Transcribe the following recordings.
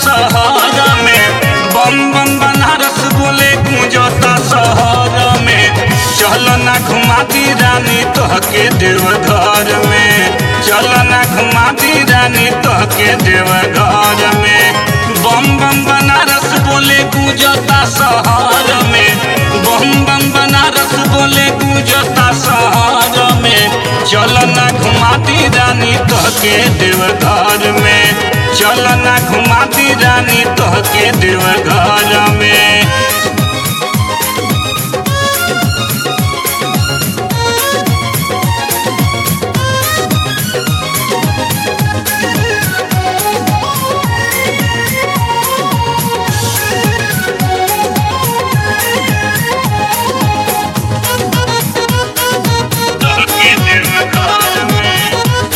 शहर में बम बम बनारस बोले गूंजता शहर में चल ना घुमाती रानी तोहके देवघर में चल ना घुमाती रानी तोहके देवघर में बम बम बनारस बोले गूंजता शहर में बम बम बनारस बोले गूंजता शहर में चल ना घुमाती रानी तोहके देवघर में चल ना घुमाती रानी तोहके देवघर में तोहके देवघर में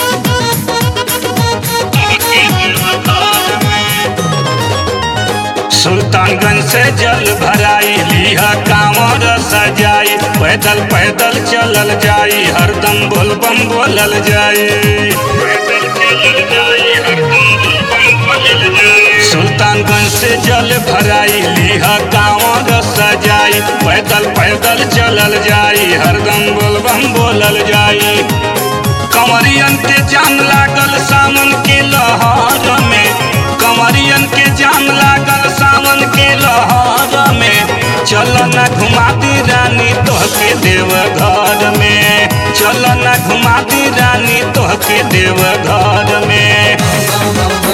तोहके देवघर में सुल्तानगंज से जल भराई लिहा कांवर सजाई पैदल पैदल चलल जाई हरदम बोलबम बोलल जाई पैदल चलल जाई हरदम बोलबम बोलल जाई सुल्तानगंज से जल भराई लिहा कांवर सजाई पैदल पैदल चलल जाई हरदम बोलबम बोलल जाई कंवरियन के जान लागल सावन के लहर में कंवरियन के जान लागल सावन के लहर में चल न घुमाती रानी तोहके देवघर में चल न घुमाती रानी तोहके देवघर में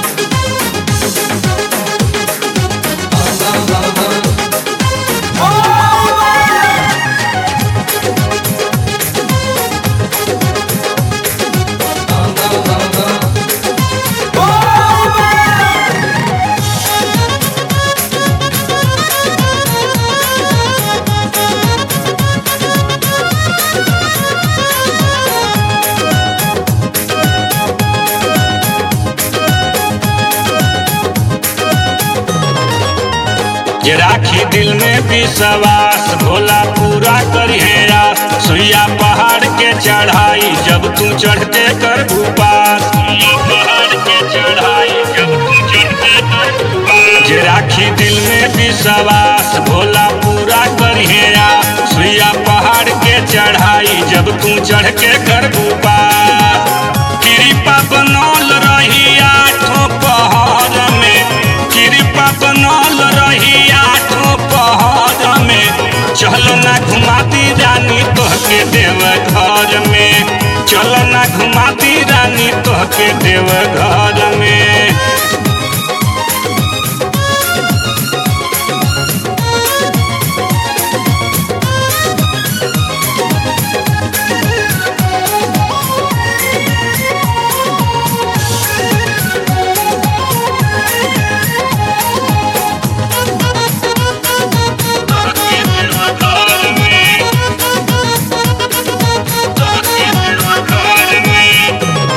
जे राखी दिल में विश्वास भोला पूरा करिए आस सुइया पहाड़ के चढ़ाई जब तू चढ़ते कर भूपास सुइया पहाड़ के चढ़ाई जब तू चढ़ते कर भूपास जे राखी दिल में विश्वास भोला पूरा करिए आस सुइया पहाड़ के चढ़ाई जब तू चढ़ के कर भूपास कृपा बनल रही आठों पहाड़ में कृपा बनल रही आठों पहाड़ में चल ना घुमाती रानी तोहके देवघर में चल ना घुमाती रानी तोहके देवघर में तोहके देवघर में तोहके देवघर में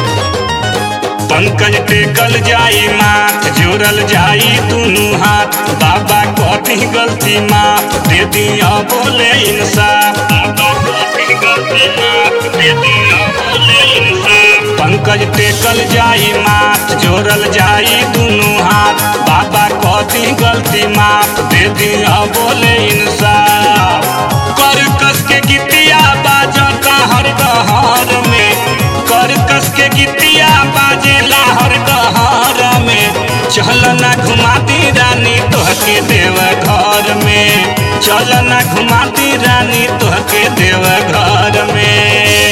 पंकज टेकल जाई माथ जोड़ल जाई दुनू हाथ बाबा कथी गलती माफ दे दिया बोले इंसाफ बाबा कथी गलती माफ दे दिया बोले इंसाफ पंकज टेकल जाई माथ जोड़ल जाई दुनू हाथ बाबा कथी गलती माफ दे दिया बोले इंसाफ कर कस के गीतिया बाजता हर गहर में कर कस के गीतिया बाजेला हर गहर में चल ना घुमाती रानी तोहके देवघर में चल ना घुमाती रानी तोहके देवघर में